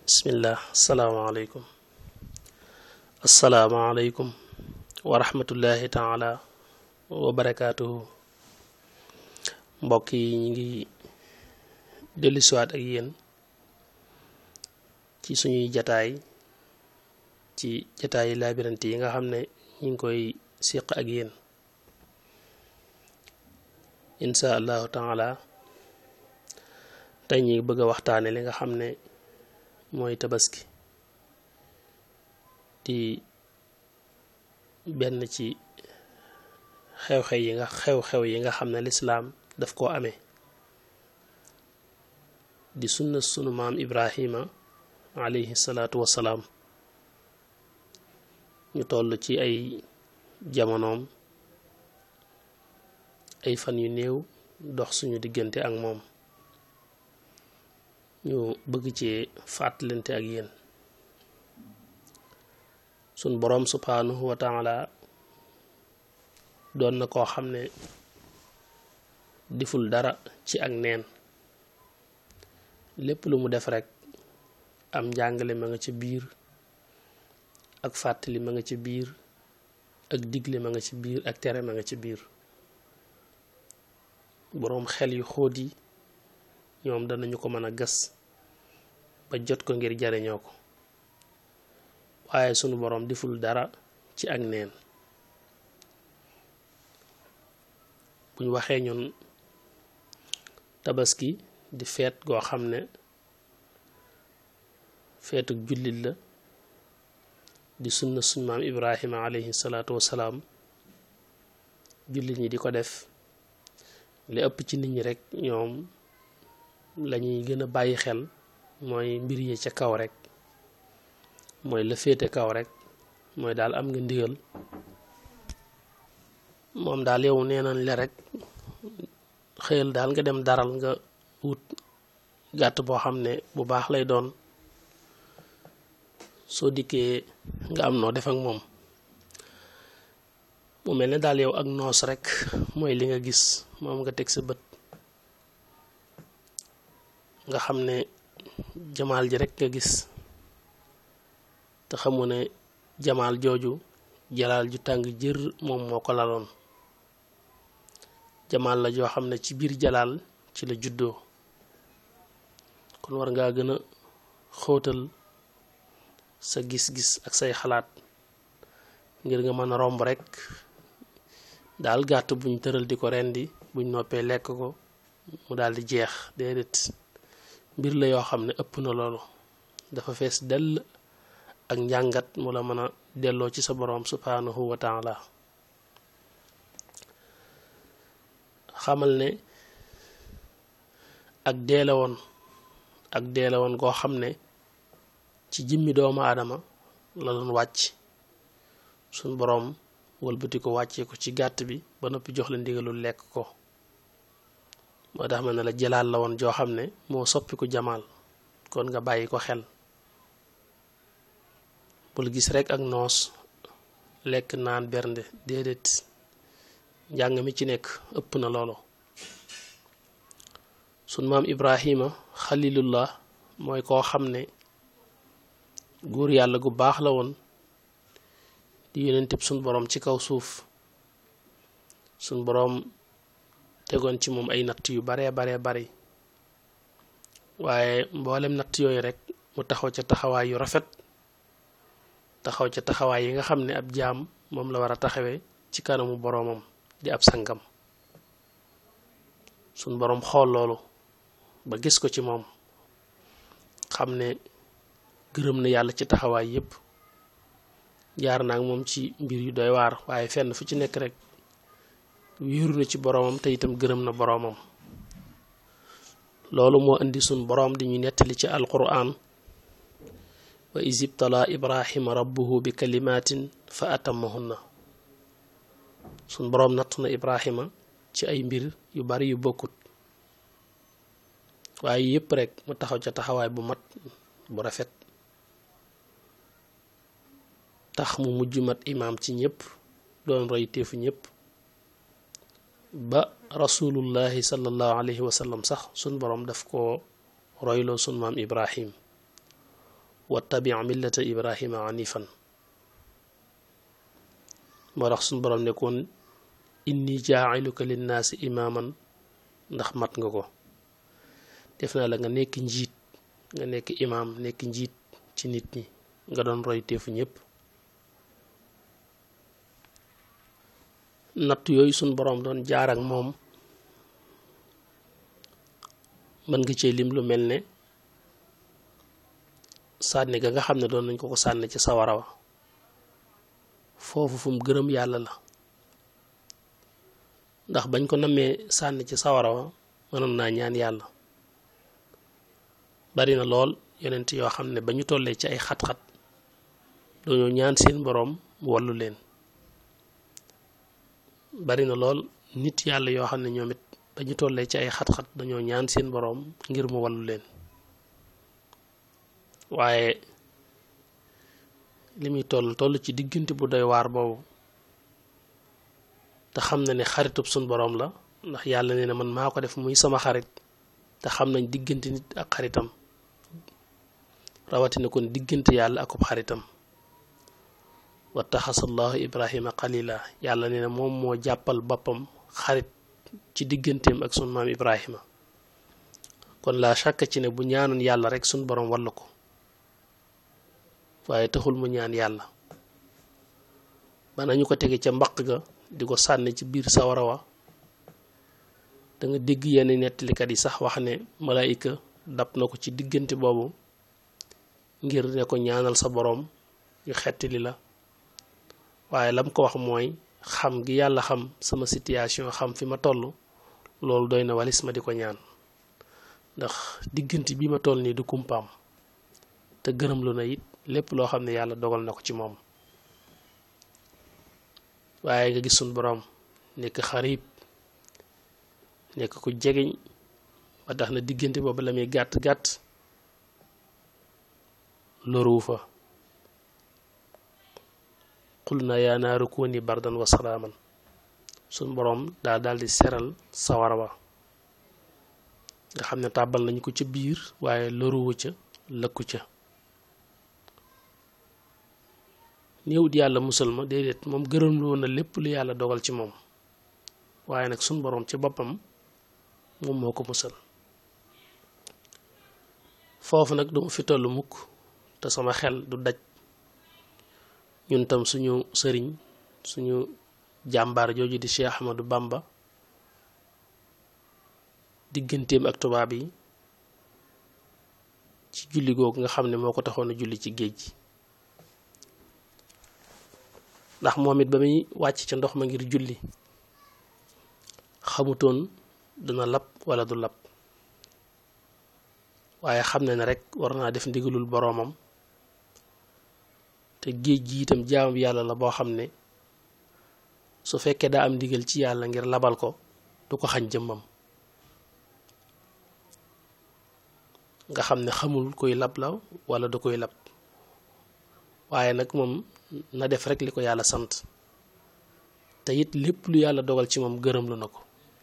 bismillah asalaamaaleykum asalaamaaleykum wa rahmatullahi taala wa barakaatuhu mbokk yi ñu ngi dellusiwaat ak yéen ci suñuy jataay ci jataay labirante yi nga xam ne ñu ngi koy siq ak yéen insha allahu taala tey ñu bëgg a waxtaane li nga xam ne mooy tabaski di benn ci xew-xew yi nga xew-xew yi nga xam ne lislaam daf koo amee di sunna sunu maam ibrahima alayhi salaatu wassalaam ñu toll ci ay jamonoom ay fan yu néew dox suñu diggante ak moom ñu bëgg ci fàttalante ak yéen sun boroom subhaanahu wa taala doon na koo xam ne deful dara ci ak neen lépp lu mu def rekk am njàngale ma nga ca biir ak fàttali ma nga ca biir ak digle ma nga ci biir ak tere ma nga ci biir boroom xel yu xóot yi ñoom danañu ko mën a gas ba jot ko ngir jariñoo ko waaye sunu boroom deful dara ci ak neen buñ waxee ñun tabaski di feet goo xam ne feetuk jullit la di sunna suñ maam ibrahima alayhi salaatu wassalaam jullit ñi di ko def li ëpp ci nit ñi rekk ñoom lañuy gën a bàyyi xel mooy mbir yi ca kaw rek mooy la féete kaw rek mooy daal am nga ndigal moom daal yow nee nañ le rek xëyal daal nga dem daral nga wut gàtt boo xam ne bu baax lay doon soo dikkee nga am noo def ak moom mu mel ne daal yow ak noos rek mooy li nga gis moom nga teg sa bët nga xam ne jamaal ji rek nga gis te xamu ne jamaal jooju jalaal ju tàng jër moom moo ko laloon jamaal la joo xam ne ci biir jalaal ci la juddoo kon war ngaa gën a xóotal sa gis-gis ak say xalaat ngir nga mën a romb rek daal gàtt buñ tëral di ko rendi buñ noppee lekk ko mu daal di jeex déedéet mbir la yoo xam ne ëpp na loolu dafa fees dell ak njàngat mu la mën a delloo ci sa boroom subhaanahu wa taala xamal ne ak deele woon ak deele woon goo xam ne ci jëmmi doomu aadama la doon wàcc suñ boroom wëlbati ko wàccee ko ci gàtt bi ba noppi jox la ndigalul lekk ko moo tax ma ne la jëlaal la woon joo xam ne moo soppiku jamaal kon nga bàyyi ko xel bul gis rekk ak noos lekk naan bernde déedéet njàng mi ci nekk ëpp na loolu sun maam ibrahima xalilullah mooy koo xam ne góor yàlla gu baax la woon di yonenteb suñ boroom ci kaw suuf suñ boroom tegoon ci moom ay natt yu baree baree bari waaye mboolem natt yooyu rek mu taxaw ca taxawaay yu rafet taxaw ca taxawaay yi nga xam ne ab jaam moom la war a taxawee ci kanamu boroomam di ab sangam suñ boroom xool loolu ba gis ko ci moom xam ne gërëm na yàlla ci taxawaay yépp jaar naa moom ci mbir yu doy waar waaye fenn fu ci nekk rek wéeru na ci boroomam te itam gërëm na boroomam loolu moo indi sun boroom di ñu nettali ci alquran wa isibtala ibrahima rabbuhu bi kalimatin fa atammahunna sun boroom nattu na ibrahima ci ay mbir yu bari yu bokkut waaye yépp rek mu taxaw ca taxawaay bu mat bu rafet tax mu mujj mat imaam ci ñépp doon roy teefu ñépp ba rasulullahi sallallahu alayhi wa sallam sax sun boroom daf ko royloo sun maam ibrahim wattabi millata ibrahima anifan moo tax suñ borom nekkoon inni jaa'iluka linnaasi imaaman ndax mat nga ko def naa la nga nekk njiit nga nekk imaam nekk njiit ci nit ñi nga doon roy teefu ñépp natt yooyu suñ boroom doon jaar ak moom mën nga cee lim lu mel ne sànni ga nga xam ne doon nañ ko ko sànni ci sawara wa foofu fu mu gërëm yàlla la ndax bañ ko nammee sànni ci sawara wa mënoon naa ñaan yàlla bari na lool yonent yoo xam ne ba ñu tollee ci ay xat-xat dañoo ñaan seen boroom mu wallu leen bari na lool nit yàlla yoo xam ne ñoom it ba ñu tollee ci ay xat-xat dañoo ñaan seen boroom ngir mu wallu leen waaye li muy toll toll ci diggante bu doy waar boobu te xam na ne xaritub suñ boroom la ndax yàlla nee na man maa ko def muy sama xarit te xam nañ diggante nit ak xaritam rawatina kon diggante yàlla akub xaritam wa taxasallahu ibrahima xalila yàlla nee na moom moo jàppal boppam xarit ci digganteem ak sun maam ibrahima kon laa shakka ci ne bu ñaanoon yàlla rek sun boroom walla ko waaye taxul mu ñaan yàlla ba nañu ko tege ca mbaq ga di ko sànni ci biir sawara wa da nga dégg yenn nettalikat yi sax wax ne malaayika dab na ko ci diggante boobu ngir ne ko ñaanal sa boroom ñu xettali la waaye lam ko wax mooy xam gi yàlla xam sama situation xam fi ma toll loolu doy na walis ma di ko ñaan ndax diggante bi ma toll nii du kumpaam te gërëm lu na it lépp loo xam ne yàlla dogal na ko ci moom waaye nga gis suñ boroom nekk xarib nekk ku jegeñ ba tax na diggante boobu la muy gàtt gàtt loruwu fa xul na yaa naaru kuuni bardan wa salaaman suñ boroom daal daal di seral sawara wa nga xam ne tàbbal nañ ko ca biir waaye loruwu ca lëkku ca néewut yàlla musal ma déedéet moom gërëm lu woon na lépp lu yàlla dogal ci moom waaye nag suñ boroom ci boppam moom moo ko musal foofu nag duma fi tollu mukk te sama xel du daj ñun tam suñu sëriñ suñu jàmbaar jooju di Cheikh Ahmadou Bamba digganteem ak tubaab yi ci julli googu nga xam ne moo ko taxoon a julli ci géej gi ndax moom it ba muy wàcc ca ndox ma ngir julli xamutoon dina lab wala du lab waaye xam na ne rek war naa def ndigalul boroomam te géej gi itam jaam yàlla la boo xam ne su fekkee daa am ndigal ci yàlla ngir labal ko du ko xañ jëmmam nga xam ne xamul koy lab la wala du koy lab waaye nag moom na def rek li ko yàlla sant te it lépp lu yàlla dogal ci moom gërëm lu na ko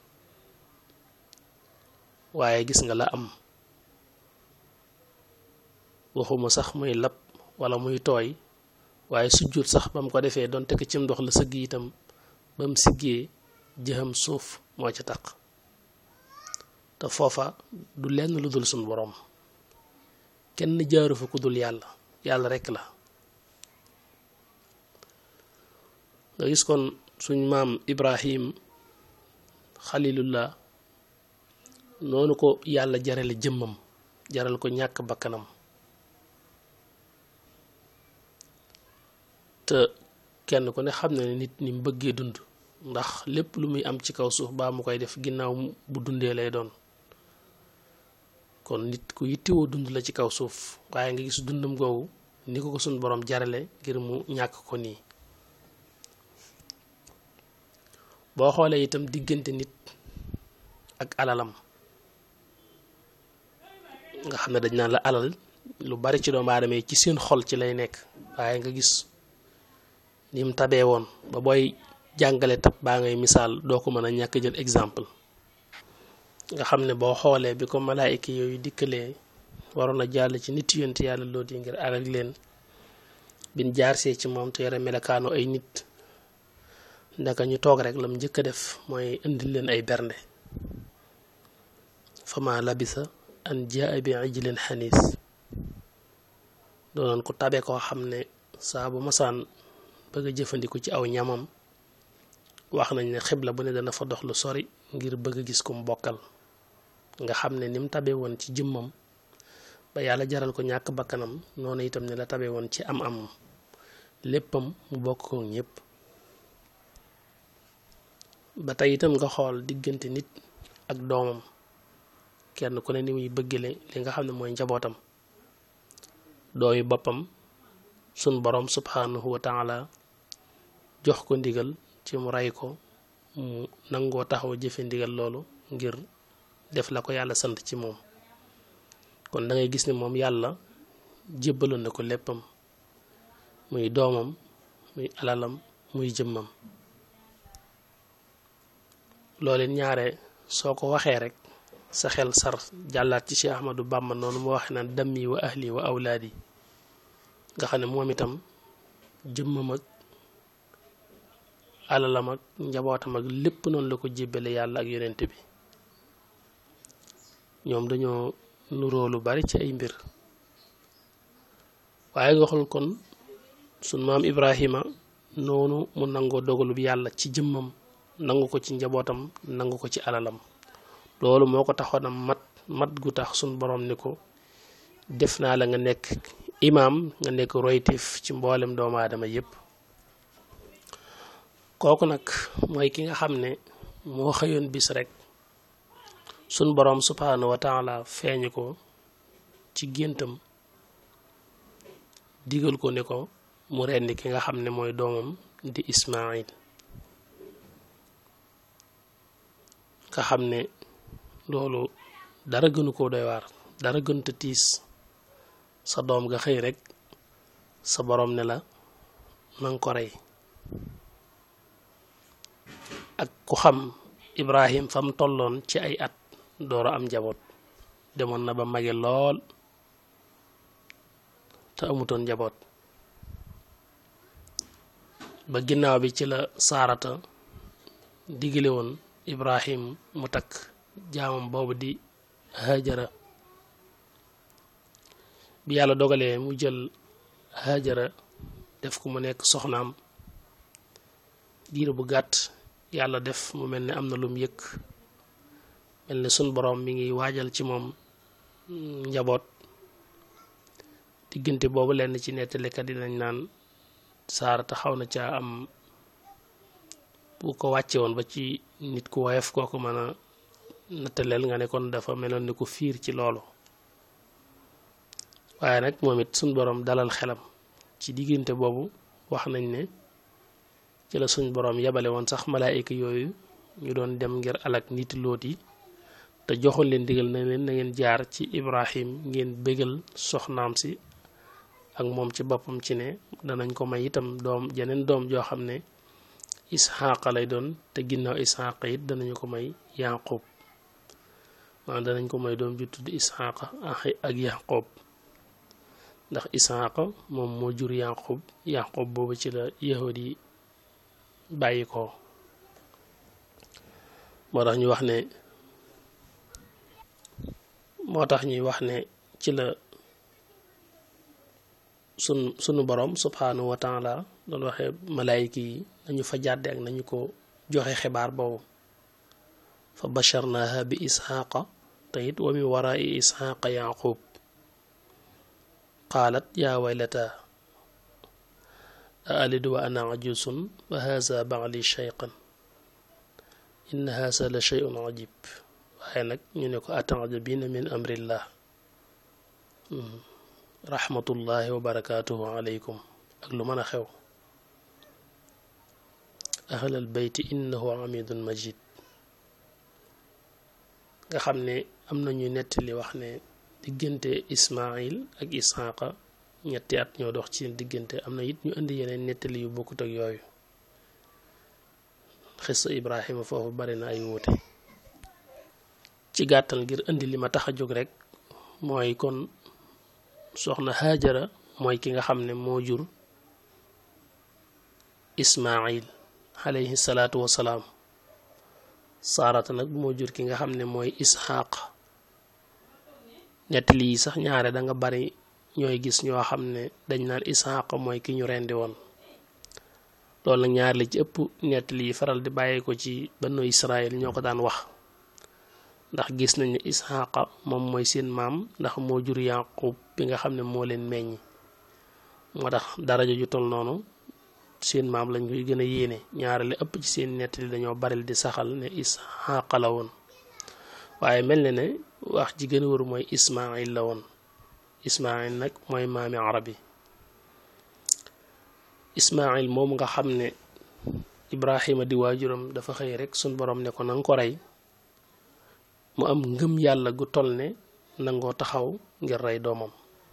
waaye gis nga la am waxuma sax muy lab wala muy tooy waaye sujjut sax ba mu ko defee doon tekk cim ndox la sëgg itam ba mu siggee jëxam suuf moo ca taq te foofa du lenn lu dul suñ boroom kenn jaaru fa ku dul yàlla yàlla rekk la nga gis kon suñ maam ibrahim xalilullah noonu ko yàlla jarale jëmmam jaral ko ñàkk bakkanam te kenn ku ne xam na ne nit ni mu bëggee dund ndax lépp lu muy am ci kaw suuf baa mu koy def ginnaaw bu dundee lay doon kon nit ku yittewoo dund la ci kaw suuf waaye nga gis dundam googu ni ko ko suñ borom jarale ngir mu ñàkk ko nii boo xoolee itam diggante nit ak alalam nga xam ne dañ naan la alal lu bari ci doomu aadama yi ci seen xol ci lay nekk waaye nga gis ni mu tabee woon ba booy jàngale tab baa ngay misaal doo ko mën a ñàkk jël exemple nga xam ne boo xoolee bi ko malaayika yooyu dikkalee waroon a jàll ci nit yonent yàlla loot yi ngir alak leen bin jaarsee ci moom te yore melakaanu ay nit ndaka ñu toog rek lam njëkk a def mooy indil leen ay bernde fama labisa an jaa bi ijlin xaniis doonoon ku tabe koo xam ne saa bu masaan bëgg a jëfandiku ci aw ñamam wax nañ ne xibla bu ne dana fa dox lu sori ngir bëgg a gis kum bokkal nga xam ne ni mu tabe woon ci jëmmam ba yàlla jaral ko ñàkk bakkanam noonu itam ne la tabe woon ci am am léppam mu bokk ko ñépp ba tey itam nga xool diggante nit ak doomam kenn ku ne ni muy bëggale li nga xam ne mooy njabootam doomi boppam sun borom subhanahu wa taala jox ko ndigal ci mu rey ko mu nangoo taxaw jëfe ndigal loolu ngir def la ko yàlla sant ci moom kon da ngay gis ne moom yàlla jébbaloon na ko léppam muy doomam muy alalam muy jëmmam loolu ñaare soo ko waxee rek sa xel sar jàllaat ci Cheikh Ahmadou Bamba noonu mu waxee naan dammi wa ahli wa awlaadi nga xam ne moom itam jëmmam ak alalam ak njabootam ak lépp noonu la ko jébbale yàlla ak yonent bi ñoom dañoo nuroo lu bari ci ay mbir waaye nga xool kon sun maam Ibrahima noonu mu nangoo dogalub yàlla ci jëmmam nangu ko ci njabootam nangu ko ci alalam loolu moo ko taxoon a mat mat gu tax sun borom ni ko def naa la nga nekk imaam nga nekk roytif ci mboolem doomu aadama yépp kooku nag mooy ki nga xam ne moo xëyoon bis rek sun boroom subhaanahu wa taala feeñu ko ci géntam digal ko ne ko mu rendi ki nga xam ne mooy doomam di Ismaayil nga xam ne loolu dara gënu koo doy waar dara gënta tiis sa doom nga xëy rek sa boroom ne la nanga ko rey ak ku xam Ibrahim fa mu tolloon ci ay at door a am njaboot demoon na ba mage lool te amutoon njaboot ba ginnaaw bi ci la saarata digale woon Ibrahim mu takk jaamam boobu di Hajara bi yàlla dogalee mu jël Hajara def ko mu nekk soxnaam diir bu gàtt yàlla def mu mel ne am na lum yëkk mel ne sun boroom mi ngi waajal ci moom njaboot diggante boobu lenn ci nettalikat yi dañ naan saarata xaw na caa am bu ko wàcce woon ba ci nit ku woyof kooku mën a nattaleel nga ne kon dafa meloon ni ku fiir ci loolu waaye nag moom it suñ boroom dalal xelam ci diggante boobu wax nañ ne ci la suñ boroom yabale woon sax malaayika yooyu ñu doon dem ngir alak nit loot yi te joxoon leen digal na leen na ngeen jaar ci Ibrahim ngeen bégal soxnaam si ak moom ci boppam ci ne danañ ko may itam doom jeneen doom joo xam ne isxaaqa lay doon te ginnaaw isxaaqa it danañu ko may yaqub maanaam danañ ko may doom ju tudd isxaaqa ak yaqub ndax isxaaqa moom moo jur yaqub yaqub boobu ci la yahud yi bàyyi ko moo tax ñu wax ne moo tax ñuy wax ne ci la sun sunu borom subhanahu wa taala doon waxee malaayika yi nañu fa jàdde ak nañu ko joxe xibaar boobu fa basharnaha bi isxaaqa te it wa min warai isxaaqa yaqub qaalat yaa waylata aalidu wa ana ajusun wa haza baali shayqan inna haza la shay'un ajib waaye nag ñu ne ko atajabina min amrillah rahmatullahi wa barakaatuhu aleykum ak lu mën a xew ahlal beyti innahu amidun majid nga xam ne am nañu nettali wax ne diggante ismail ak isxaaqa ñetti at ñoo dox ci diggante am na it ñu indi yeneen nettali yu bokkut ak yooyu xissa ibrahima foofu bari na ay wuute ci gàttal ngir indi li ma tax a jóg rek mooy kon soxna Haajara mooy ki nga xam ne moo jur Ismaayil alayhi salaatu wasalaam saarata nag moo jur ki nga xam ne mooy Isxaaq nettali yi sax ñaare da nga bari ñooy gis ñoo xam ne dañ naan Isxaaq mooy ki ñu rendi woon loolu nag ñaar la ci ëpp nettali yi faral di bàyyi ko ci banu Israël ñoo ko daan wax ndax gis nañ ne Isxaaqa moom mooy seen maam ndax moo jur Yaqub bi nga xam ne moo leen meññ moo tax daraja ju tol noonu seen maam lañ koy gën a yéene ñaare la ëpp ci seen nettali dañoo baril di saxal ne Isxaaqa la woon waaye mel na ne wax ji gën a wër mooy Ismaayil la woon Ismaayil nag mooy maami arab yi Ismaayil moom nga xam ne Ibrahima di waajuram dafa xëy rek suñ borom ne ko na nga ko rey mu am ngëm yàlla gu toll ne nangoo taxaw ngir rey doomam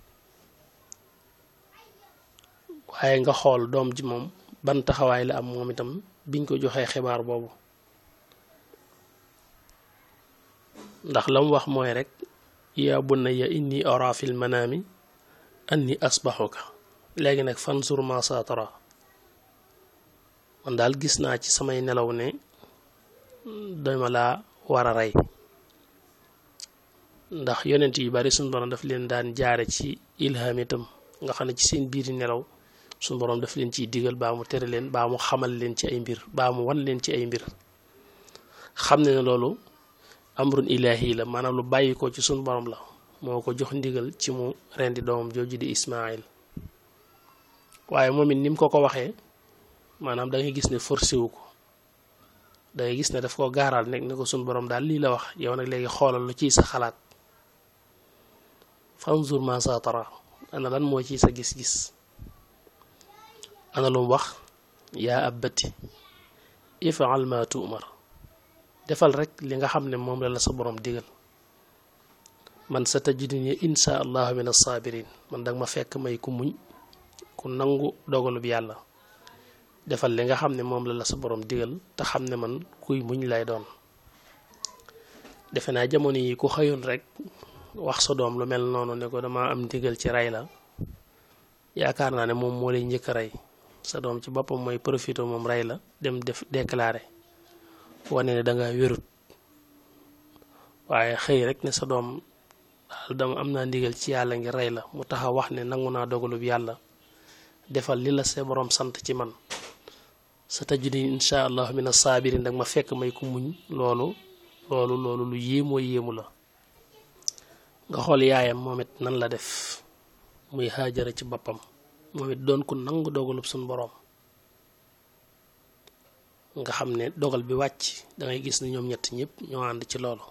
waaye nga xool doom ji moom ban taxawaay la am moom itam biñ ko joxee xibaar boobu ndax la mu wax mooy rek yaa bunayya inni ara fil manaami anni asbaxuka léegi nag fansur ma saa tara man daal gis naa ci samay nelaw ne dama laa war a rey ndax yonent yu bari suñu borom daf leen daan jaare ci ilham itam nga xam ne ci seen biiri nelaw suñu borom daf leen ciy digal baa mu tere leen baa mu xamal leen ci ay mbir baa mu wan leen ci ay mbir xam ne ne loolu amrun ilaahi la maanaam lu bàyyi ko ci suñu borom la moo ko jox ndigal ci mu rendi doomam jooju di Ismaayil waaye moom it ni mu ko ko waxee maanaam da ngay gis ne forcé wu ko da ngay gis ne daf ko gaaral nekk ne ko suñu borom daal lii la wax yow nag léegi xoolal lu ciy sa xalaat fanzur ma sa tara ana lan moo ciy sa gis-gis ana lu mu wax yaa abbati ifal ma tuumar defal rek li nga xam ne moom la la sa borom digal man sa tajiduni insha allahu min as-sabirin man danga ma fekk may ku muñ ku nangu dogalub yàlla defal li nga xam ne moom la la sa borom digal te xam ne man kuy muñ lay doon defe naa jamono yi ku xëyoon rek wax sa doom lu mel noonu ne ko dama am ndigal ci rey la yaakaar naa ne moom moo lay njëkk a rey sa doom ci boppam mooy profité moom rey la dem def déclaré wane ne danga wérut waaye xëy rek ne sa doom daal dama am naa ndigal ci yàlla ngir rey la mu taxaw wax ne nangu naa dogalub yàlla defal li la sa borom sant ci man sa tajudi insha allahu min as-sabirin dag ma fekk may ku muñ loolu loolu loolu lu yéemoo yéemu la nga xool yaayam moom it nan la def muy Haajara ci boppam moom it doon ku nangu dogalub suñ boroom nga xam ne dogal bi wàcc dangay gis ne ñoom ñett ñëpp ñoo ànd ci loolu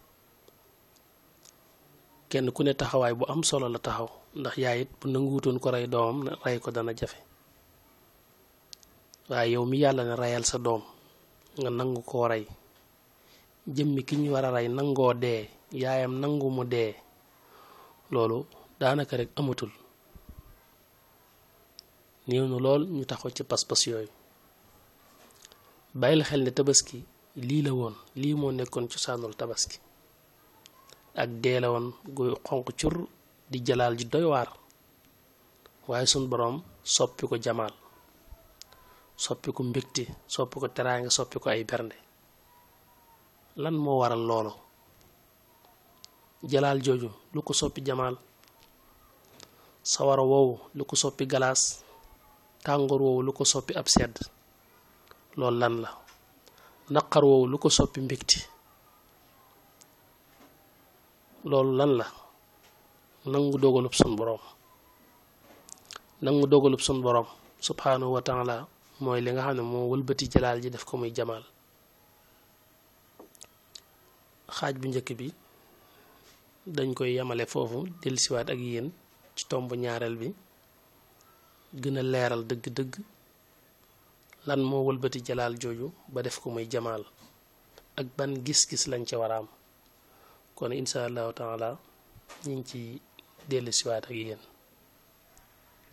kenn ku ne taxawaay bu am solo la taxaw ndax yaay it bu nanguwutoon ko rey doomam rey ko dana jafe waaye yow mi yàlla ne reyal sa doom nga nangu koo rey jëmmi ki ñu war a rey nangoo dee yaayam nangu mu dee loolu daanaka rek amatul néew na lool ñu taxaw ci pas-pas yooyu bàyyil xel ne tabaski lii la woon lii moo nekkoon cosaanul tabaski ak dee la woon gu xonq cur di jalaal ji doy waar waaye sun boroom soppi ko jamaal soppi ko mbégte soppi ko teraanga soppi ko ay bernde lan moo waral loolu jalaal jooju lu ko soppi jamaal sawara woowu lu ko soppi galaas tàngoor woowu lu ko soppi ab sedd loolu lan la naqar woowu lu ko soppi mbégte loolu lan la nangu dogalub sun boroom nangu dogalub sun boroom subhanahu wa taala mooy li nga xam ne moo wëlbati jalaal ji def ko muy jamaal xaaj bu njëkk bi dañ koy yamale foofu dellusiwaat ak yéen ci tomb ñaareel bi gën a leeral dëgg-dëgg lan moo wëlbati jalaal jooju ba def ko muy jamaal ak ban gis-gis lañ ca waraam kon insha allahu taala ñu ngi ci dellusiwaat ak yéen